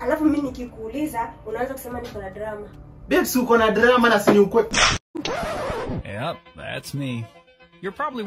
alafu mimi nikikuuliza unaanza kusema niko na drama Babe, si uko na drama na si ni ukwe. Yep, that's me. You're probably.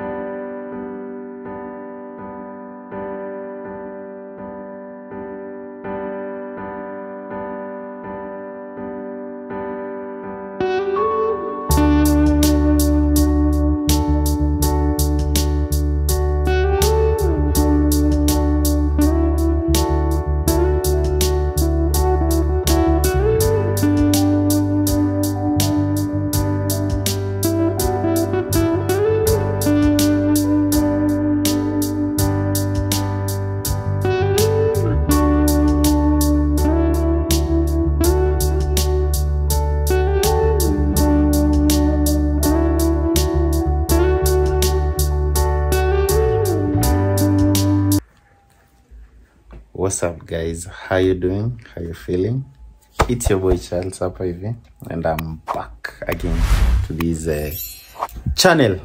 What's up guys? How you doing? How you feeling? It's your boy Charles hapa hivi and I'm back again to this uh, channel.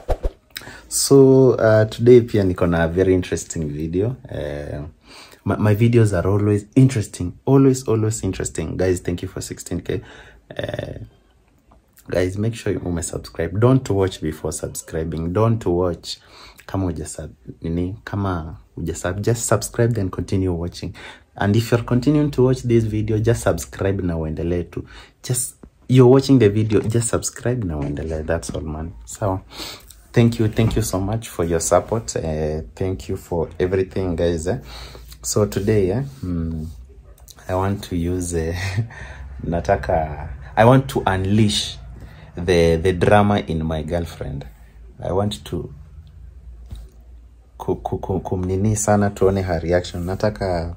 So uh, today pia niko na very interesting video. Uh, my, my videos are always interesting. Always always interesting. Guys, thank you for 16k. Uh, guys make sure you ume subscribe don't watch before subscribing don't watch kama uja sub nini kama uja sub just subscribe then continue watching and if you're continuing to watch this video just subscribe na uendelee tu just you're watching the video just subscribe na uendelee that's all man sawa thank you thank you so much for your support uh, thank you for everything guys eh? so today eh, mm, I want to use uh, nataka I want to unleash the the drama in my girlfriend. I want to ku, ku, ku, kumnini sana tuone her reaction. Nataka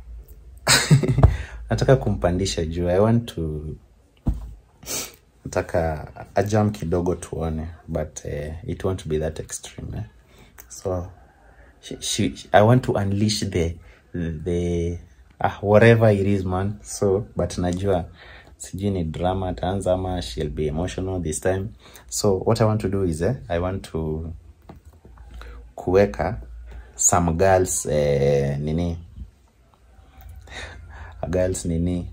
nataka kumpandisha juu. I want to nataka ajam kidogo tuone but uh, it won't be that extreme eh? so she, she, I want to unleash the the ah, whatever it is man so but najua sijui ni drama ataanza ama she'll be emotional this time so what i want to do is eh, i want to kuweka some girls eh, nini girls nini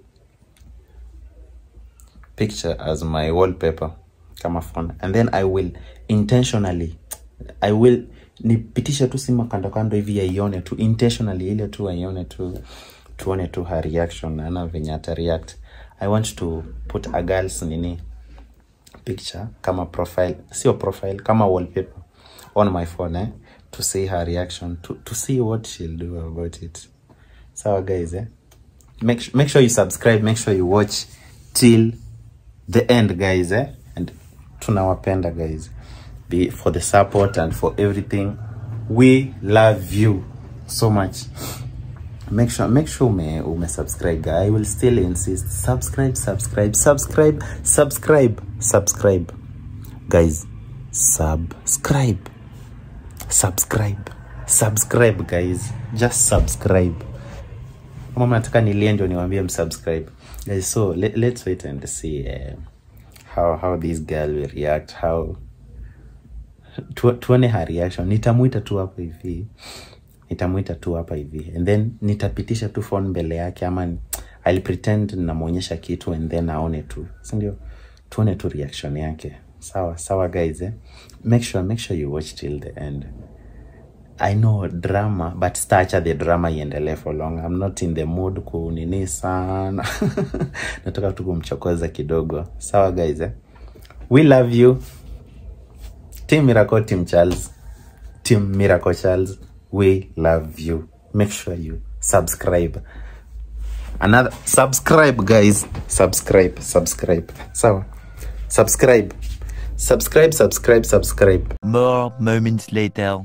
picture as my wallpaper kama phone and then i will intentionally i will nipitisha tu sima kando kando hivi aione tu intentionally ile tu aione tu tuone tu her reaction ana venye ata react i want to put a girls nini picture kama profile sio profile kama wallpaper on my phone eh, to see her reaction to, to see what she'll do about it sawa guys eh? make, su- make sure you subscribe make sure you watch till the end guys eh? and tunawapenda guys be for the support and for everything we love you so much make sure make sure ume, ume subscribe guy. i will still insist subscribe subscribe subscribe subscribe subscribe guys subscribe subscribe subscribe guys just subscribe kama mnataka nilie ndio niwaambie msubscribe guys so let, let's wait and see uh, how how this girl will react how tu, tuone her reaction nitamwita tu hapa hivi nitamwita tu hapa hivi and then nitapitisha tu phone mbele yake ama ni- I'll pretend namwonyesha kitu and then aone tu sindio tuone tu reaction yake sawa sawa guys eh? make sure make sure you watch till the end I know drama but stacha the drama iendelee for long I'm not in the mood kunini sana nataka tu kumchokoza kidogo sawa guys eh? we love you team miracle team charles team miracle charles we love you make sure you subscribe another subscribe guys subscribe subscribe sawa subscribe subscribe subscribe subscribe More moments later.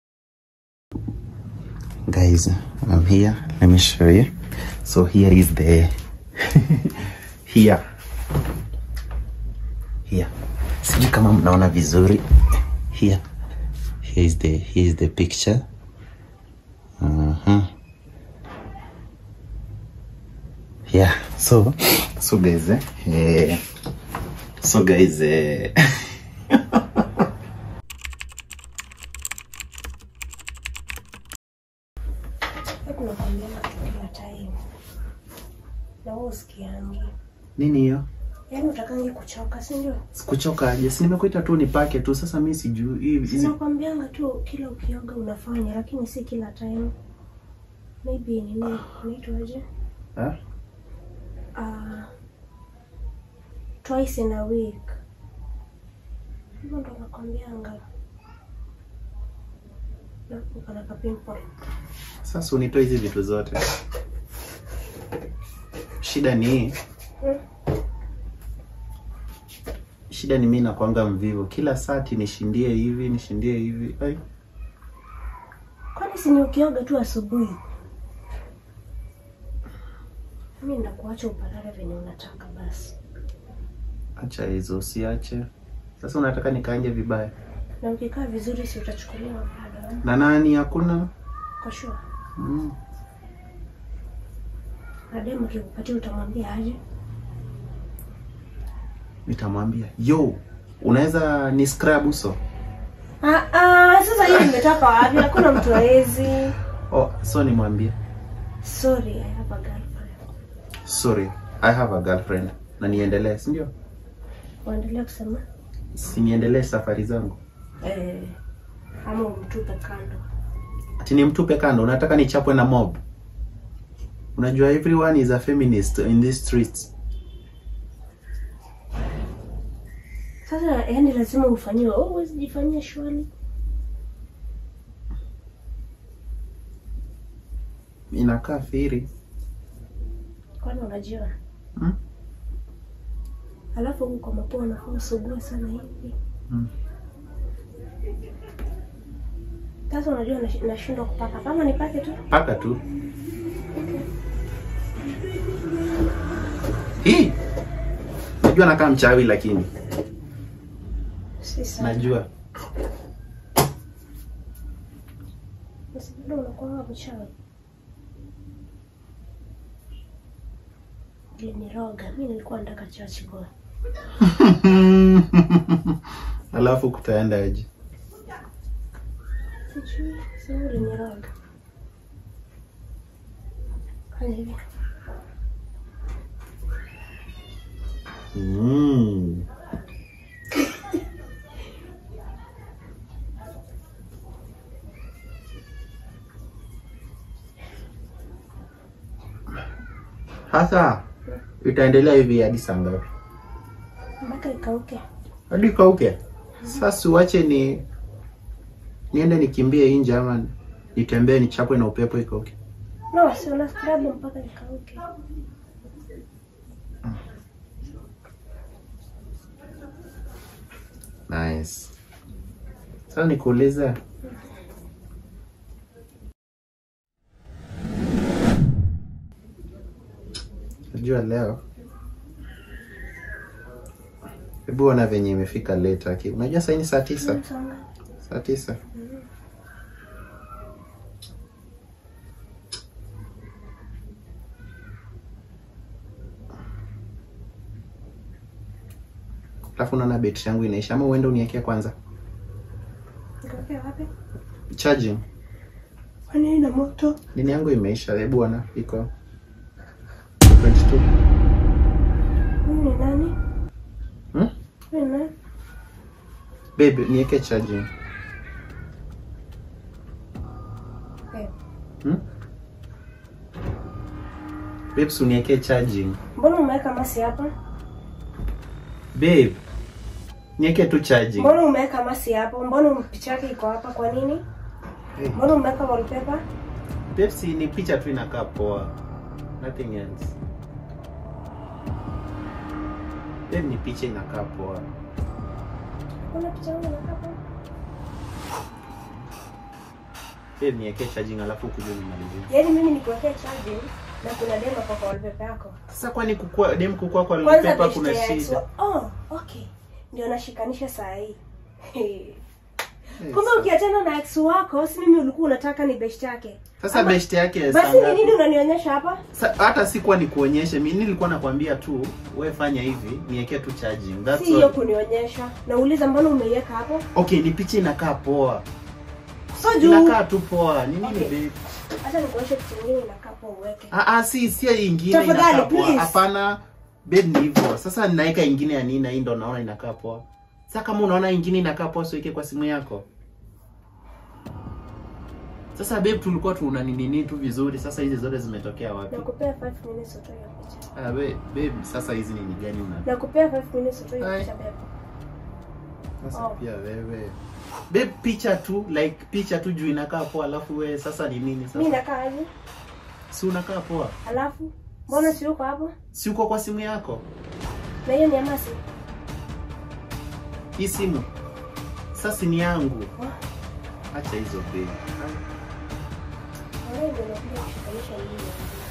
guys i'm here let me show you so here is the here here sijui kama mnaona vizuri here here is the here is the picture uh-huh. yeah so so guys eh, eh, so guys eh, tunakwambiana tu kila time Na wewe usikiangi. nini hiyo Yaani utakangi kuchoka, si ndio? sikuchoka aje si nimekuita tu nipake tu sasa mi sijui hii- hizi Sinakwambianga tu kila ukioga unafanya, lakini si kila time. Maybe nini inaitwaje? Ha? Uh, twice in a week. Hivyo ndo nakwambianga. Na uko na kapimple. sasa unitoe hizi vitu zote shida ni hii Hmm? shida ni mi nakwanga mvivu kila sati nishindie hivi nishindie hivi Ai. Kwani si ni ukioga tu asubuhi? Mimi ndakuacha upalale venye unataka basi. acha hizo usiache sasa unataka nikaanje vibaya Na ukikaa vizuri si utachukuliwa bado. na nani hakuna Kwa sure. mm. Na demu akikupatia utamwambia aje? nitamwambia yo unaweza ni scrub uso Ah, ah, sasa hiyo imetoka wapi? Hakuna mtu hawezi. oh, so nimwambie Sorry, I have a girlfriend. sorry i have a girlfriend na niendelee si ndio Waendelea kusema si niendelee safari zangu eh, ama umtupe kando. ati nimtupe kando unataka nichapwe na mob unajua everyone is a feminist in these streets Sasa yani lazima ufanyiwe. Oh, huwezi jifanyia shwali. inakaa firi Kwani unajua? Hmm? Alafu huku kwa mapua unafaa usugue sana hivi. Hmm. Sasa unajua nash- nashindwa kupaka. Kama nipake tu. paka tu hii najua nakaa mchawi lakini Si sana. najua Basi bado unakuwa mchawi. Iliniroga. Mimi nilikuwa nataka church boy. alafu kutaenda aje Sijui, sasa uliniroga. Fanya hivi. mm. hasa itaendelea hivi hadi saa ngapi Mpaka ikauke. hadi kauke sasa uache ni niende nikimbie nje ama nitembee nichapwe na upepo ikauke No, si una scrub mpaka ikauke. nice sasa nikuulize najua leo hebu ona venye imefika late aki unajua sahii ni saa tisa Songa. saa tisa alafu naona betri yangu inaisha ama uende uniekea kwanza Ikauke wapi? charging Kwani ina moto? nini yangu imeisha hebu ona iko 22 Huyu ni nani? hmm? Huyu ni nani? babe nieke charging Eh, hmm? babes unieke charging Mbona umeweka masi hapa? babe nieke tu charging Mbona umeweka masi hapo? Mbona picha yake iko hapa kwa nini? hey. Mbona umeweka wallpaper? babes ni picha tu inakaa poa nothing else babe ni picha inakaa poa Mbona picha yangu inakaa hapa? babe nieke charging alafu kuja nimalizie Yaani mimi nikuwekea charging na kuna demo kwa kwa wallpaper yako. sasa kwani kukua dem kukua kwa Kwanza paper beshte kuna ya ex shida wa- Oh, okay. Ndio nashikanisha saa hii. Yes. Kumbe ukiachana na ex wako, si mimi ulikuwa unataka ni best yake. sasa Ama- best yake Basi saa ni ngapi? nini unanionyesha hapa? Sa- hata sikuwa nikuonyeshe mi nilikuwa nakwambia tu we fanya hivi niwekee tu charging That's Si hiyo all. kunionyesha. Nauliza mbona umeiweka hapo? okay ni picha inakaa poa So juu. inakaa tu poa ni nini Okay. babe Acha nikuonyeshe kitu kingine inakaa hapo uweke. Ah, ah, si si hii ingine Tafadhali, inakaa poa. please. Hapana. Babe ni hivyo. Sasa ninaweka ingine ya nini na hii ndo naona inakaa poa. Sasa kama unaona ingine inakaa poa siweke kwa simu yako. Sasa babe tulikuwa tuna nini nini tu vizuri. Sasa hizi zote zimetokea wapi? Nakupea 5 minutes utoe hiyo picha. Ah, babe, babe sasa hizi nini gani una? Nakupea 5 minutes utoe hiyo Ai. picha babe. Sasa Oh. pia wewe. Babe picha tu like picha tu juu inakaa poa alafu wewe sasa ni nini Mimi sasa? nakaa aje? Si unakaa poa. Alafu mbona si uko hapo? Si uko kwa simu yako? Na hiyo ni Amasi. Hii simu. Sasa ni yangu. Oh, Acha hizo babe. wewe ndio unakuja kushikanisha mimi.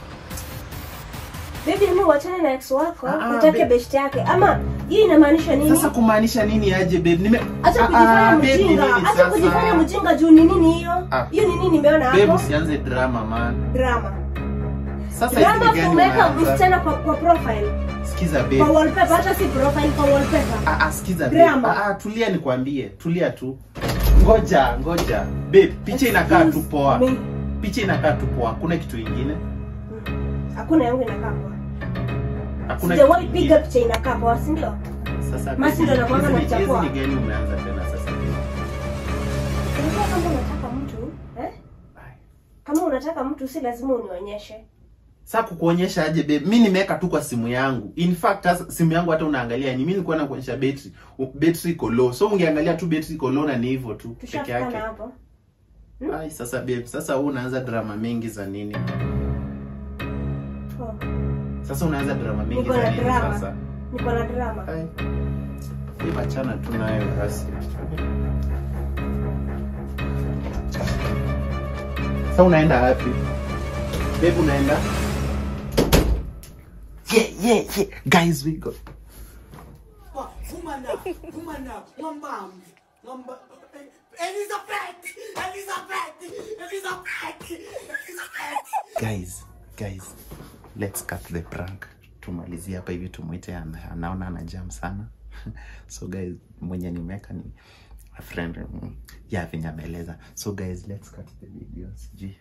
Baby, hebu uachane na ex wako, Ah, ah, utake babe. best yake. Ama hii inamaanisha nini? Sasa kumaanisha nini aje babe? Nime Acha Ah, kujifanya ah, babe, ni mjinga. nini Acha sasa? kujifanya mjinga juu ni nini hiyo? Ah. Hiyo ni nini nimeona Babe hapo? usianze drama man. Drama. Sasa Drama hizi ni gani umeweka unaanza? msichana kwa, kwa profile. Sikiza Kwa babe. wallpaper, hata si profile kwa wallpaper. Ah, ah, sikiza babe. Drama. Ah, ah, tulia nikwambie. Tulia tu. Ngoja, ngoja. Babe, picha inakaa tu Excuse poa. me. Picha inakaa tu poa. Hakuna kitu ingine. Hakuna yangu inakaa poa. Hakuna Sijawahi kitu piga ingine. picha inakaa poa, si ndio? Sasa Masi ndo anakuanga hizi ni- anachafua. hizi ni gani umeanza tena sasa? Unajua kama unataka mtu, eh? Ai. Kama unataka mtu si lazima unionyeshe. Sasa kukuonyesha aje babe? Mimi nimeweka tu kwa simu yangu. In fact hasa simu yangu hata unaangalia ni mimi nilikuwa nakuonyesha battery. U- Battery iko low. So ungeangalia tu battery iko low na ni hivyo tu peke Tushafikana yake. hapo. Ai sasa babe, sasa wewe unaanza drama mingi za nini? Oh, Sasa unaanza drama mingi Niko za na nini drama. sasa? niko na drama. Ai. Babe achana tu nayo basi. Sasa unaenda wapi? Babe unaenda? Yeah, yeah, yeah. Guys, we go. Woman up, woman up, mwambam, mwamba, Elizabeth, Elizabeth, Elizabeth, Elizabeth. guys guys let's cut the prank tumalizie hapa hivi tumwite ana- anaona ana jam sana so guys mwenye nimeweka ni a friend mm, ya venye ameeleza so guys let's cut the video sijui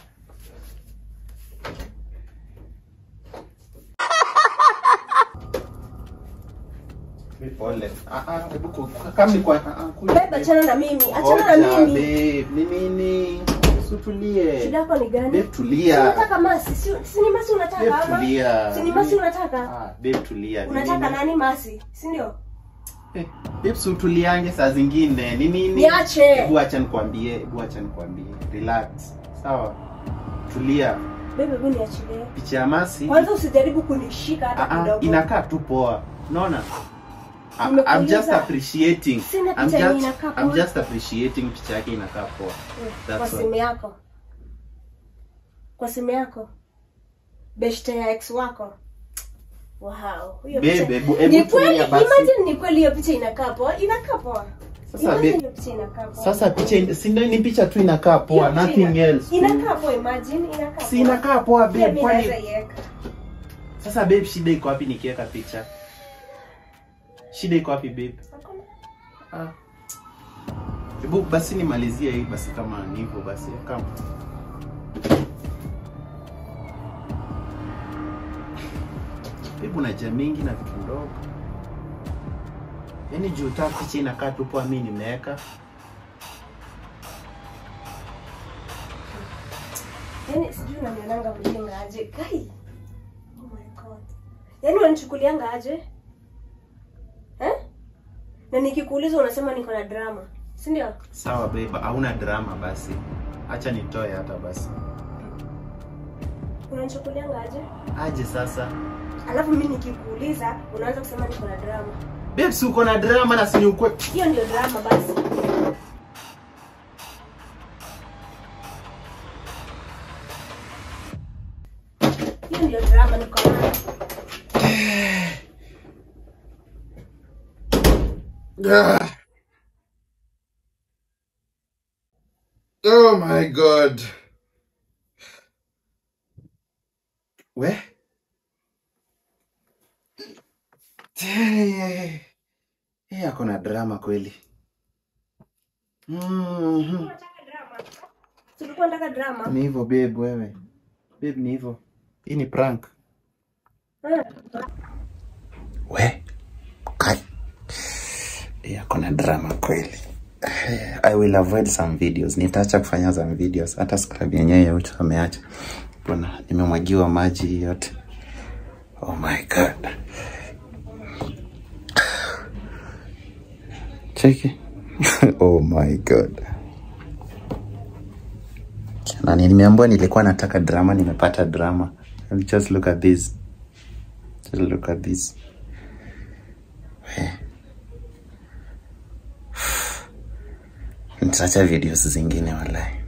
Pole. Ah, ah, hebu ku- kama ni kwa- ah, ah, kuja. Babe, achana na mimi. Achana na Ngoja, mimi. babe, ni nini? Usutulie. Shida yako ni Babe, gani? tulia. Unataka masi? Si, si ni masi unataka Babe, ama? tulia. Si ni masi unataka? Ah, babe tulia. Ni Unataka nini? nani masi? Si ndio? Eh, babe si utuliange saa zingine. Ni nini? Niache. Hebu acha nikwambie, hebu acha nikwambie. Relax. Sawa. Tulia. Babe, hebu niachilie. Picha ya Masi. Kwanza usijaribu kunishika Ah, hata ah, kidogo. inakaa tu poa. Unaona? I- I'm Nimekuuliza. just appreciating. Sina I'm picha yenye just, inakaa I'm poa. just appreciating picha yake inakaa poa. Mm, That's Kwa all. simu yako. Kwa simu yako. Beshte ya ex wako. Wow. Hiyo Babe, picha- hebu- hebu Ni kweli, tulia basi. imagine ni kweli hiyo picha inakaa poa. Inakaa poa. Sasa Imagine babe, hiyo picha inakaa poa. sasa picha in- si ndio ni picha tu inakaa Hiyo poa, picha nothing ina- else. Inakaa poa, imagine inakaa Si inakaa poa Pia babe, mimi kwani naweza iweka. Sasa babe, shida iko wapi nikiweka picha? Shida iko wapi babe? Hakuna. Ah. Hebu basi nimalizie hii basi kama ni hivyo basi kama. Babe una jia mingi na vitu ndogo. Yaani juu ta picha inakaa tu poa mimi nimeweka. Yaani sijui unanionanga mjinga aje. Kai. Oh my god. Yaani unanichukulianga aje? Eh? Na nikikuuliza unasema niko na drama. Si ndio? Sawa babe, hauna drama basi. Acha nitoe hata basi. Unanichukulianga aje? Aje sasa. Alafu mimi nikikuuliza unaanza kusema niko na drama. Babe, si uko na drama na si ni ukwe. Hiyo ndio drama basi. Hiyo ndio drama niko nayo. Ah. Oh my god. We? Eh, eh, ako na drama kweli. Mhm. Unataka drama? Tulikuwa nataka drama. Ni hivyo babe wewe. babe ni hivyo hii ni prank Ah, we kai yeah, kuna drama kweli Eh, i will avoid some videos nitaacha kufanya some videos hata scrub yenyewe ya ucho ameacha bwana nimemwagiwa maji yote oh my god cheki oh my god na nimeambiwa nilikuwa nataka drama nimepata drama just look at this just look at this nitaacha videos zingine walai